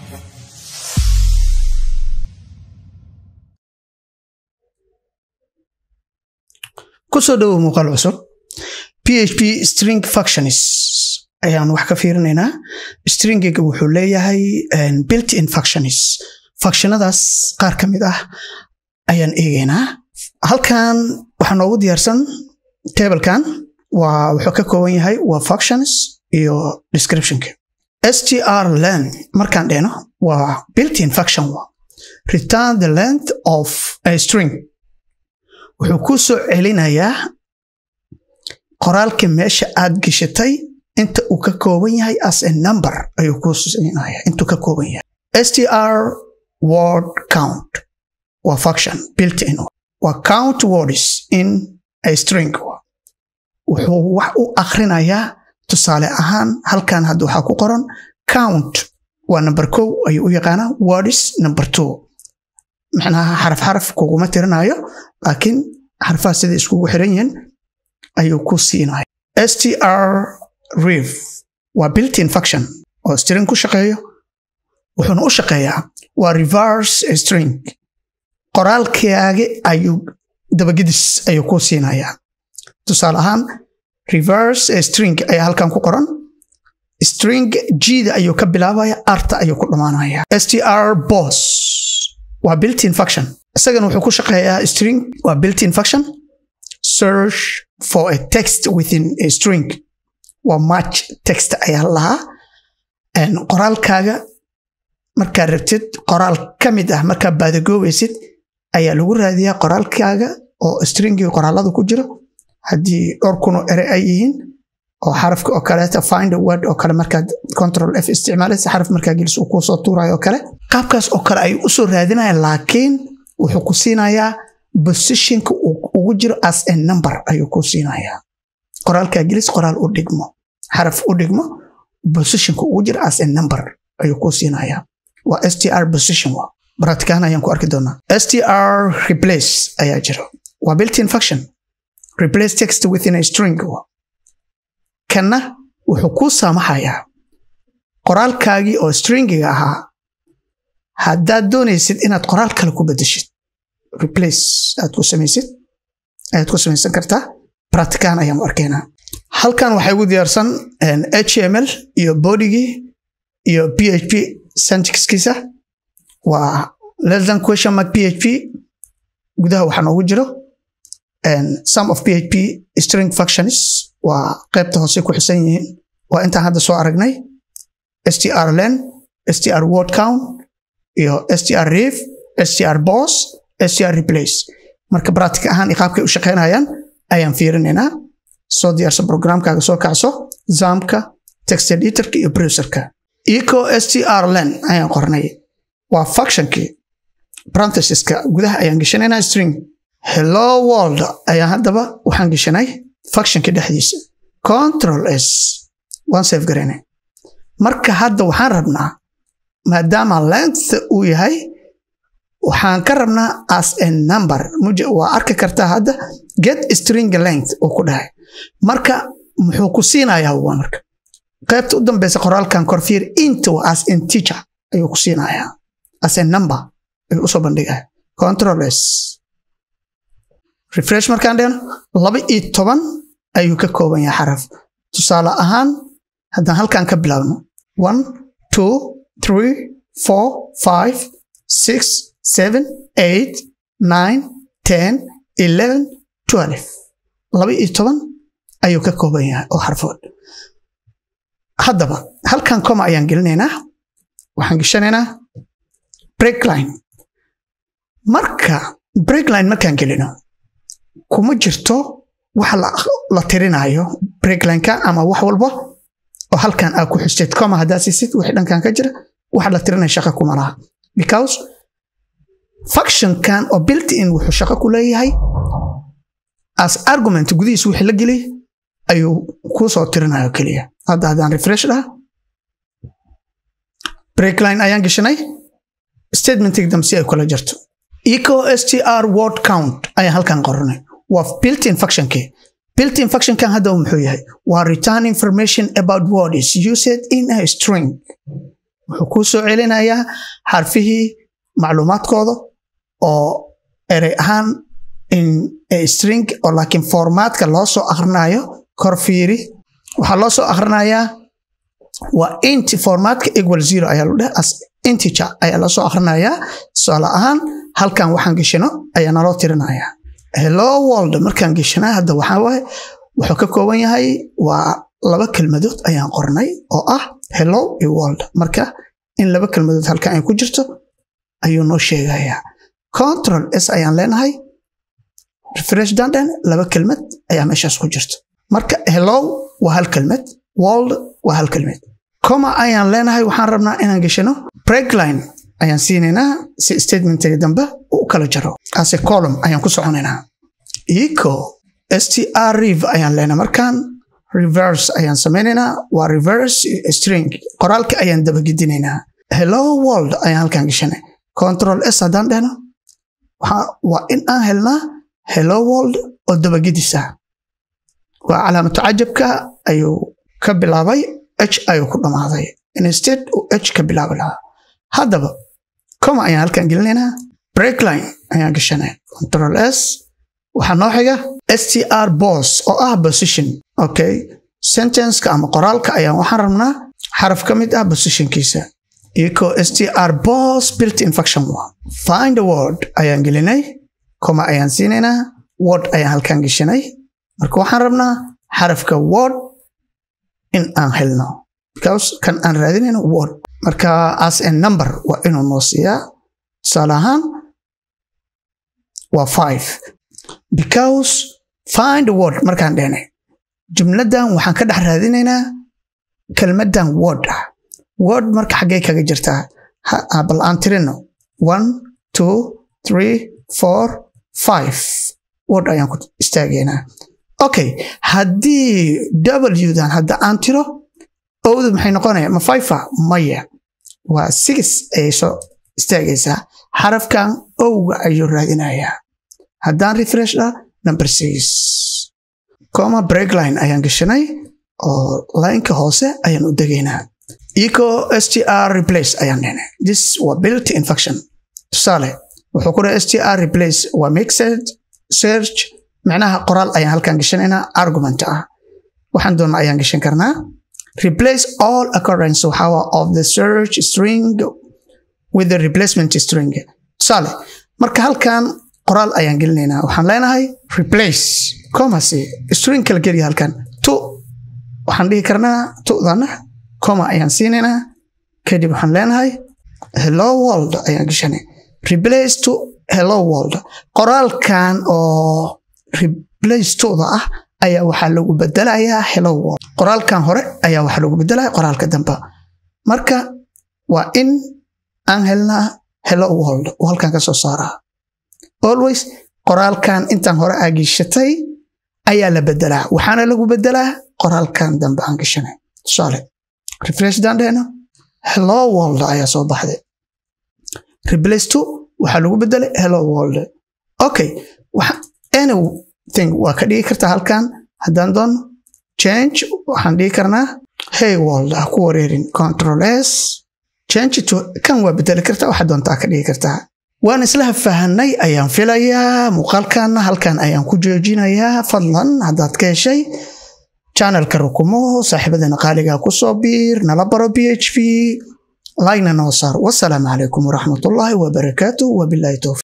kusoo dhowow muuqaal cusub php string functions ayaan wax ka fiirinaynaa stringiga wuxuu leeyahay built in functions functionadaas qaar ka mid ah ayaan eegaynaa halkan waxaa noogu diyaarsan tablekan waa wuxuu ka kooban yahay waa functions iyo descriptionka str length markaan dhehno waa built in function return the length of a string wuxuu ku soo celinayaa qoraalka meesha aad geshatay inta uu ka kooban yahay as a number ayuu ku siinaya intuu ka kooban yahay str word count waa function built in waa count words in a string wuxuu wax u akhrinayaa tusaale ahaan halkan hadda waxaa ku qoran count waa number kow ayuu u yaqaanaa words number two macnaha xaraf xaraf kuguma tirinayo laakiin xarfaha sida iskugu xiran yihiin ayuu ku siinaya str rev waa builtin function oo string ku shaqeeyo wuxuuna u shaqeeyaa waa reverse string qoraalkaage ayuu dabagedis ayuu ku siinayaa tusaale ahaan reverse string ayaa halkan ku qoran string gda ayuu ka bilaabaya arta ayuu ku dhammaanaya str bos waa builtin function isagana wuxuu ku shaqeeyaa string waa builtin function search for a text within a string waa match text ayaa lahaa qoraalkaaga markaad rabtid qoraal ka mid ah markaad baadagoobaysid ayaa lagu raadiyaa qoraalkaaga oo stringii qoraalada ku jiro haddii dhowr kunoo ere ay yihiin oo xarafka oo kaleeta find a word oo kale markaad control f isticmaalaysa xaraf markaa gelis uu kuu soo tuurayo oo kale qaabkaas oo kale ayuu usoo raadinaya laakiin wuxuu ku siinayaa positionka uu ugu jiro as a number ayuu ku siinayaa qoraalkaa gelis qoraal u dhigmo xaraf u dhigmo positionka ugu jiro as a number ayuu ku siinayaa waa str position wa baratikaan ayaan ku arki doonaa str replace ayaa jiro waa builtin function replace text within a string kanna wuxuu kuu saamaxayaa qoraalkaagii oo stringiga ahaa haddaad doonaysid inaad qoraal kale ku bedeshid replace aad ku samaysid ayaad ku samaysan kartaa practican ayaan arkaynaa halkan waxay ugu diyaarsan html iyo bodigii iyo php syntaxkiisa waa less than question mark php gudaha waxaa noogu jiro some of php string functions waa qaybta hoose ku xisan yihiin waa intaan hadda soo aragnay str len str word count iyo str rev str bos str replace marka bratic ahaan qaabkay u shaqaynayaan ayaan fiirinaynaa soo diyaarsa programkaaga soo kacso zamka text editorka iyo browserka eco str len ayaan qornay waa functionkii parenthesiska gudaha ayaan geshanaynaa string hello world ayaan haddaba waxaan geshanay functionka dhexdiisa control s waan save garaynay marka hadda waxaan rabnaa maadaama length uu yahay waxaan ka rabnaa as a number waa arki kartaa hadda get string length uu ku dhahay marka muxuu ku siinayaa waa marka qaybta u dambeysa qoraalkan korfiir into as integer ayuu ku siinayaa as a number ayuu usoo bandhigaya control s refresh markaan dhehno laba iyo toban ayuu ka kooban yahay xaraf tusaale ahaan haddaan halkan ka bilaabno one two three four five six seven eight nine ten eleven twelve laba iyo toban ayuu ka kooban yahay oo xarfood haddaba halkan coma ayaan gelinaynaa waxaan geshanaynaa breakline marka breakline markaan gelino kuma jirto wax la tirinayo breaklineka ama wax walba oo halkan aa ku xusteed coma haddaad siisid wixii dhankan ka jira wax la tirinaya shaqa kuma laha because functionkan oo built in wuxuu shaqo ku leeyahay as argument gudihiis wixii la geliy ayuu kuu soo tirinayo keliya hadda haddaan refresh dhaha breakline ayaan geshanay statementig dambe si ay kula jirto eco str word count ayaan halkan qoranay waa builtin functionkii builtin functionkan hadda muxuu yahay waa return information about what is used in a string wuxuu kuu soo celinayaa xarfihii macluumaadkooda oo erey ahaan in string oo laakiin formatka loo soo akhrinayo kor fiiri waxaa loo soo akhrinayaa waa int formatka equal zero ayaa lu dheh as integer ayaa loo soo akhrinayaa tusaale ahaan halkan waxaan geshino ayaa naloo tirinayaa hello world markaan geshanaa hadda waxaa waaye wuxuu ka kooban yahay waa laba kelmadood ayaan qornay oo ah hello iyo world marka in laba kelmadood halkan ay ku jirto ayuu noo sheegayaa control s ayaan leenahay refresh danden laba kelmad ayaa meeshaas ku jirto marka hello waa hal kelmad world waa hal kelmad coma ayaan leenahay waxaan rabnaa inaan geshano breakline ayaan siinaynaa si statementiga dambe u kala jaro ase column ayaan ku soconaynaa eco str rev ayaan leenahay markaan reverse ayaan samaynaynaa waa reverse string qoraalka ayaan dabagedinaynaa hello world ayaan halkan geshanay control s haddaan dhehno waa in aan helnaa hello world oo dabagedisa waa calaamatu cajabka ayuu ka bilaabay h ayuu ku dhammaaday instead uu h ka bilaabi lahaa haddaba coma ayaan halkan gelinaynaa breakline ayaan gashanay control s waxaa noo xiga str bos oo ah position okay sentenceka ama qoraalka ayaan waxaan rabnaa xaraf ka mid ah positionkiisa ico str bos built infection find a word ayaan gelinay coma ayaan siinaynaa word ayaan halkan geshanay marka waxaan rabnaa xarafka word in aan helno because kan aan raadinayno word marka as a number waa inuu noo siiyaa tusaale ahaan waa five because find a word markaan dhehnay jumladan waxaan ka dhex raadinaynaa kelmadan word ah word marka xaggee kaga jirtaa bal aan tirino one two three four five word ayaan ku istaagaynaa okay haddii w-dan hadda aan tiro owda maxay noqonaya ma fifa maya waa six ayay soo istaagaysaa xarafkan owga ayuu raadinayaa haddaan refresh dha number six coma breakline ayaan gashanay oo lineka hoose ayaan u degaynaa eco str replace ayaan dhehnay this waa built infection tusaale wuxuu ku dhahay str replace waa mixed search macnaha qoraal ayaan halkan gashanaynaa argument ah waxaan doona ayaan gashan karnaa replace all occurrence waxaa of the search string with the replacement string tusaale marka halkan qoraal ayaan gelinaynaa waxaan leenahay replace comasi string kala geliya halkan to waxaan dhihi karnaa tudana coma ayaan siinaynaa kadib waxaan leenahay hello world ayaan gashanay replace to hello world qoraalkan oo replace toda ah ayaa waxaa lagu bedelayaa hello world qoraalkan hore ayaa waxaa lagu bedelaya qoraalka dambe marka waa in aan helnaa hello world oo halkan ka soo saaraa always qoraalkan intaan hore aa geshatay ayaa la bedelaa waxaana lagu bedelaa qoraalkan dambe aan gashanay tusaale refresh daan dhehno hello world ayaa soo baxday replace to waxaa lagu bedelay hello world okay anything waa ka dhigi kartaa halkan haddaan doono change waxaan dhigi karnaa hey world ha ku wareerin control s change to kan waa bedeli kartaa waxaa doontaa ka dhigi kartaa waan isla fahanay ayaan filayaa muuqaalkanna halkan ayaan ku joojinayaa fadlan haddaad ka heshay channelka rukumo saaxiibadana qaaligaa ku soo biir nala baro b h v laygna noo saar wasalaamu calaykum waraxmatullaahi wabarakaatu wabilaahi towfiq